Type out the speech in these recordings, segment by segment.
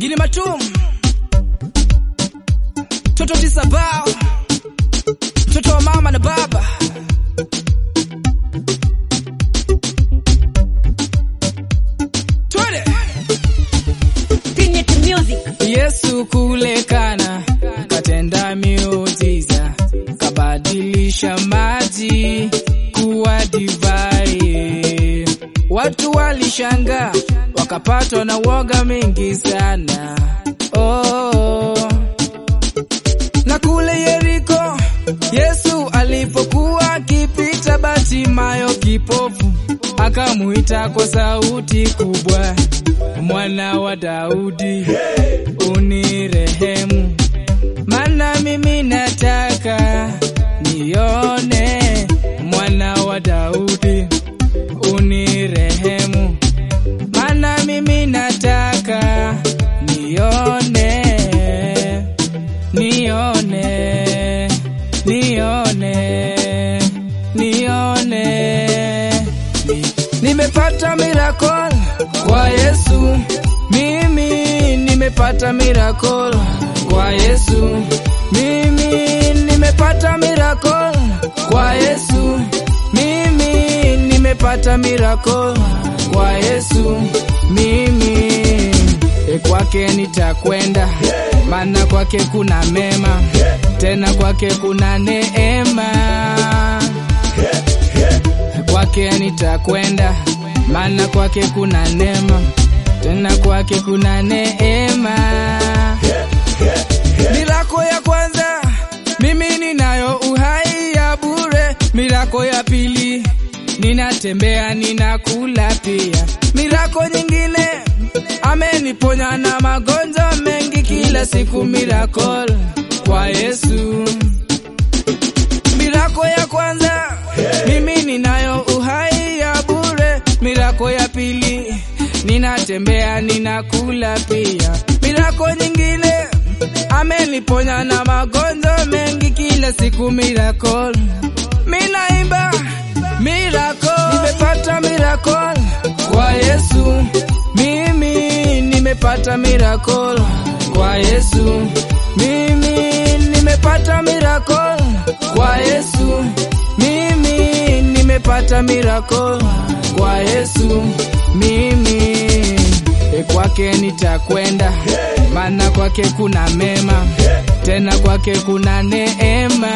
Gili Matum, Toto Tisabao, mtoto wa mama na baba. Twende. Signature music. Yesu kule Kana katenda miujiza, kabadilisha maji kuwa divai. Watu walishangaa wakapatwa na woga mingi sana. Oh. Na kule Yeriko Yesu alipokuwa akipita, Batimayo kipofu akamuita kwa sauti kubwa, mwana wa Daudi, unirehemu, maana mimi nataka nione. Mwana wa Daudi, unirehemu, maana mimi nataka nione, nione, nione, nione. Ni- Nimepata miracle kwa Yesu, mimi nimepata miracle kwa Yesu, mimi nimepata miracle kwa Yesu, mimi nimepata miracle kwa Yesu, mimi e, kwake nitakwenda, maana kwake kuna mema, tena kwake kuna neema kwake nitakwenda, maana kwake kuna neema, tena kwake kuna neema. Milako ya kwanza mimi ninayo uhai ya bure, milako ya pili ninatembea ninakula pia, milako nyingine ameniponya na magonjwa mengi kila siku, miracle kwa Yesu Mirako ya kwanza mimi ninayo uhai ya bure. Mirako ya pili ninatembea ninakula pia. Mirako nyingine ameniponya na magonjwa mengi kila siku. Miracle minaimba miracle, nimepata miracle kwa Yesu. Mimi nimepata miracle kwa Yesu. Mimi nimepata miracle kwa Yesu. Mimi nimepata miracle kwa Yesu. Mimi e, kwake nitakwenda, maana kwake kuna mema, tena kwake kuna neema.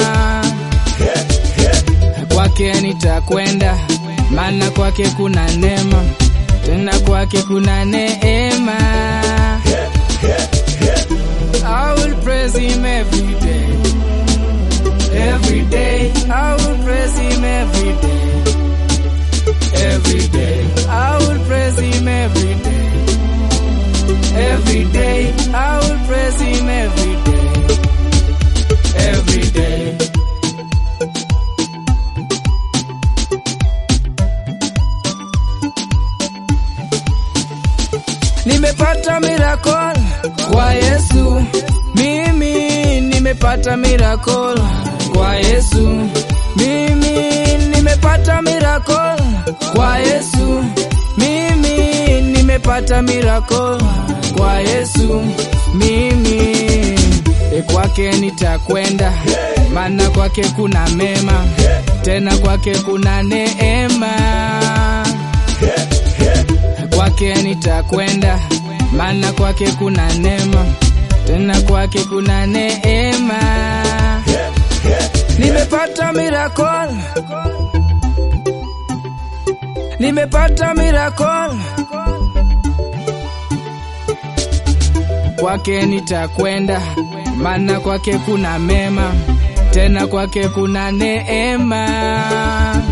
Kwake nitakwenda, maana kwake kuna neema, tena kwake kuna neema. I will praise him every day. Every day, I will praise him every day. Every day, I will praise him every day. Every day, I will praise him every day. Every day. Nimepata miracle kwa Yesu, mimi nimepata miracle kwa Yesu, mimi nimepata miracle kwa Yesu, mimi nimepata miracle kwa Yesu, mimi e, kwake nitakwenda, maana kwake kuna mema, tena kwake kuna neema kwake nitakwenda, maana kwake kuna neema, tena kwake kuna neema. Nimepata miracle, nimepata miracle, kwake nitakwenda, maana kwake kuna mema, tena kwake kuna neema.